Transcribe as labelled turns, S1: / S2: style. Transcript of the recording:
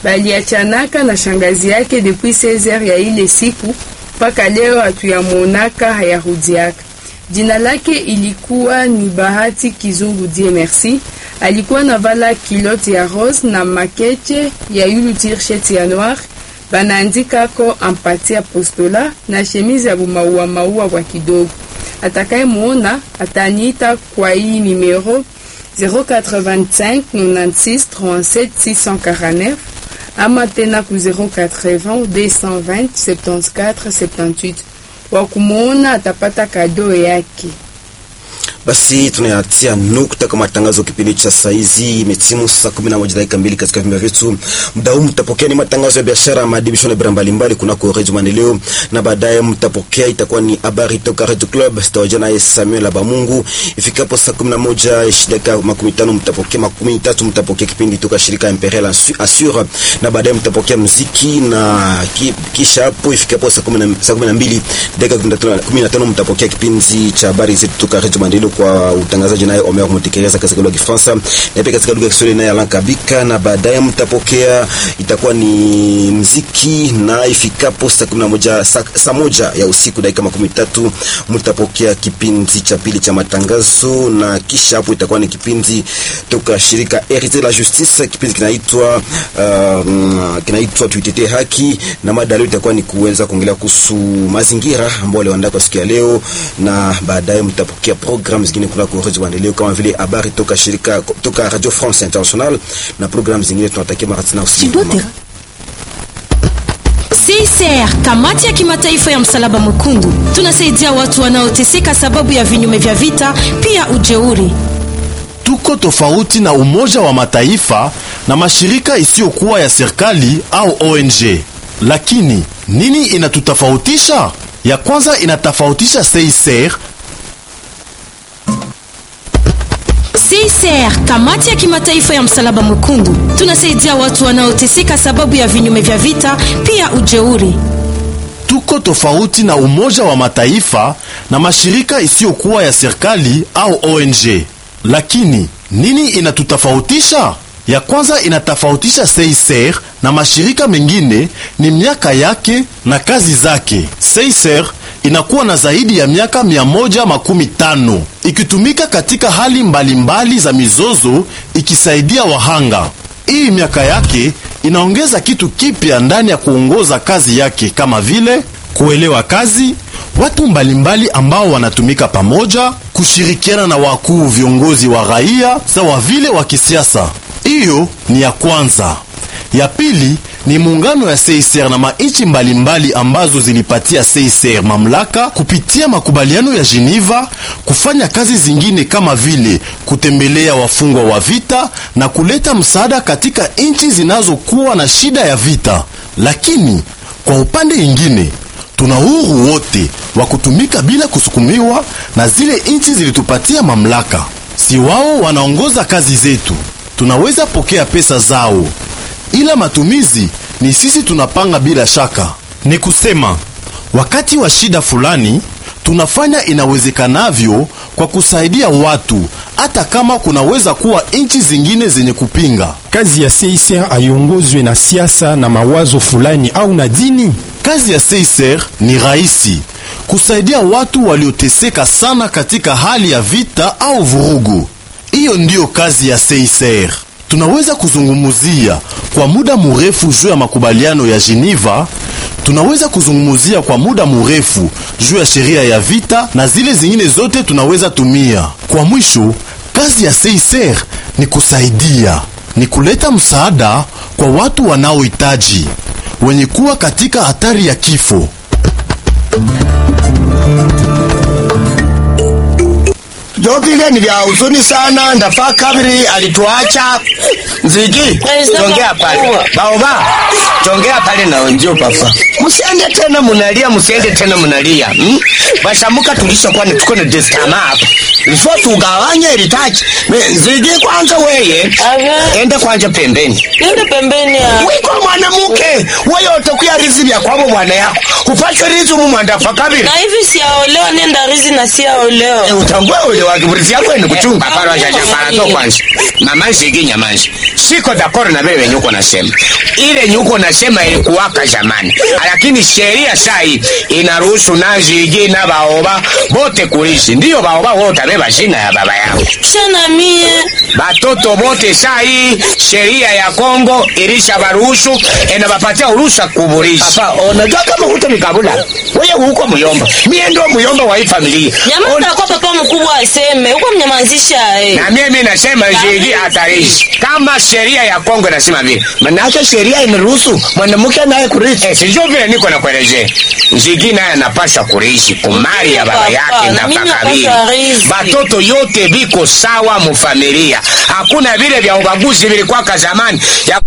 S1: baliachanaka na shangazi yake depuis 16 ya ile siku mpaka leo hatuyamonaka hayarudiaka. Jina lake ilikuwa ni Bahati Kizungu Die Merci. Alikuwa na vala kilote ya rose na makeche ya yulu tirsheti ya noir banaandikako ampati apostola na chemise ya bumaua maua kwa kidogo. Atakaye muona ataniita kwa hii numero 085 96 37 649 ama tena ku 080 220 74 78 wakumuona atapata kado yake.
S2: Basi tunayatia nukta kwa matangazo kipindi cha saizi. Imetimu saa kumi na moja dakika mbili katika vipindi vyetu. Muda huu mtapokea ni matangazo ya biashara, maadibisho na bira mbalimbali kunako Redio Maendeleo, na baadaye mtapokea itakuwa ni habari toka Radio Club, sitawaja naye Samuel Abamungu. Ifikapo saa kumi na moja dakika makumi tano mtapokea makumi tatu mtapokea kipindi toka shirika Imperial Assure, na baadaye mtapokea muziki na ki, kisha hapo ifikapo saa kumi na mbili dakika kumi na tano mtapokea kipindi cha habari zetu toka Radio Maendeleo kwa utangazaji naye Omer Mutekereza katika lugha ya Kifaransa na pia katika lugha ya Kiswahili naye Alan Kabika, na baadaye mtapokea itakuwa ni mziki, na ifikapo saa kumi na moja saa moja ya usiku dakika makumi tatu mtapokea kipindi cha pili cha matangazo, na kisha hapo itakuwa ni kipindi toka shirika Herite la Justice, kipindi kinaitwa uh, kinaitwa tuitetee haki, na mada leo itakuwa ni kuweza kuongelea kuhusu mazingira ambao waliandaa kwa siku ya leo, na baadaye mtapokea program zingine kunako Radio Maendeleo kama vile habari toka shirika toka Radio France International na program zingine. Tunatakia mara tena usiku
S3: CICR, kamati ya kimataifa ya msalaba mwekundu, tunasaidia watu wanaoteseka sababu ya vinyume vya vita, pia ujeuri.
S4: Tuko tofauti na Umoja wa Mataifa na mashirika isiyokuwa ya serikali au ONG, lakini nini inatutofautisha? Ya kwanza inatofautisha CICR
S3: CICR, kamati ya kimataifa ya msalaba mwekundu, tunasaidia watu wanaoteseka sababu ya vinyume vya vita, pia ujeuri.
S4: Tuko tofauti na Umoja wa Mataifa na mashirika isiyokuwa ya serikali au ONG, lakini nini inatutofautisha? Ya kwanza inatofautisha CICR na mashirika mengine ni miaka yake na kazi zake. CICR inakuwa na zaidi ya miaka mia moja makumi tano ikitumika katika hali mbalimbali mbali za mizozo ikisaidia wahanga. Hii miaka yake inaongeza kitu kipya ndani ya kuongoza kazi yake kama vile kuelewa kazi, watu mbalimbali mbali ambao wanatumika pamoja, kushirikiana na wakuu viongozi wa raia sawa vile wa kisiasa. Hiyo ni ya kwanza. Ya pili ni muungano ya CICR na mainchi mbalimbali ambazo zilipatia CICR mamlaka kupitia makubaliano ya Geneva kufanya kazi zingine kama vile kutembelea wafungwa wa vita na kuleta msaada katika nchi zinazokuwa na shida ya vita. Lakini kwa upande ingine tuna uhuru wote wa kutumika bila kusukumiwa na zile nchi zilitupatia mamlaka. Si wao wanaongoza kazi zetu, tunaweza pokea pesa zao ila matumizi ni sisi tunapanga bila shaka. Ni kusema wakati wa shida fulani tunafanya inawezekanavyo kwa kusaidia watu, hata kama kunaweza kuwa nchi zingine zenye kupinga.
S5: Kazi ya CICR haiongozwe na siasa na mawazo fulani au na dini.
S4: Kazi ya CICR ni rahisi, kusaidia watu walioteseka sana katika hali ya vita au vurugu. Hiyo ndiyo kazi ya CICR. Tunaweza kuzungumuzia kwa muda mrefu juu ya makubaliano ya Geneva. Tunaweza kuzungumuzia kwa muda mrefu juu ya sheria ya vita na zile zingine zote tunaweza tumia. Kwa mwisho, kazi ya CICR ni kusaidia, ni kuleta msaada kwa watu wanaohitaji, wenye kuwa katika hatari ya kifo.
S6: Jokile ni vya huzuni sana. Ndafaa kabiri alituacha. Nzigi, tongea pale. Baoba, tongea pale na wenjio papa. Msiende tena munalia, msiende tena munalia. Hmm? Bashamuka tulisha kwani tuko na destama hapa. Ifo tugawanye ilitaji. Nzigi kwanza weye. Ende kwanja pembeni.
S7: Niende pembeni ya.
S6: Wiko mwanamke wewe utakuya rizi vya kwabo bwana yako upate rizi umu mwandafa kabiri
S7: na hivi siaolewa nenda rizi na siaolewa
S6: Eh, utangua ule wa kiburizi yako ni kuchunga
S7: Papa, wacha chakala to kwanza.
S6: mama shiki nyamanzi siko dakoro na wewe nyuko nasema ile nyuko nasema ilikuwaka zamani lakini sheria sai inaruhusu naziji na baoba bote kulishi ndiyo baoba wote beba jina ya baba yao
S7: kisha na mie
S6: batoto bote sai sheria ya Kongo ilisha baruhusu enabapatia uruhusa kuburisha papa unajua kama huto mikabula wewe huko muyomba mie ndio muyomba wa hii familia
S7: nyamaza kwa papa mkubwa aseme huko mnyamazisha eh.
S6: na mimi nasema zidi hatarishi kama sheria ya Kongo inasema vile, manake sheria inaruhusu mwanamke naye kurithi. Eh, sijui vile niko nakuelezea. Zigi naye anapaswa kurithi kumali ya baba
S7: Papa,
S6: yake
S7: na
S6: na
S7: mimi
S6: pakabili.
S7: napaswa rithi.
S6: Batoto yote biko sawa mufamilia, hakuna vile vya ubaguzi vilikwaka zamani ya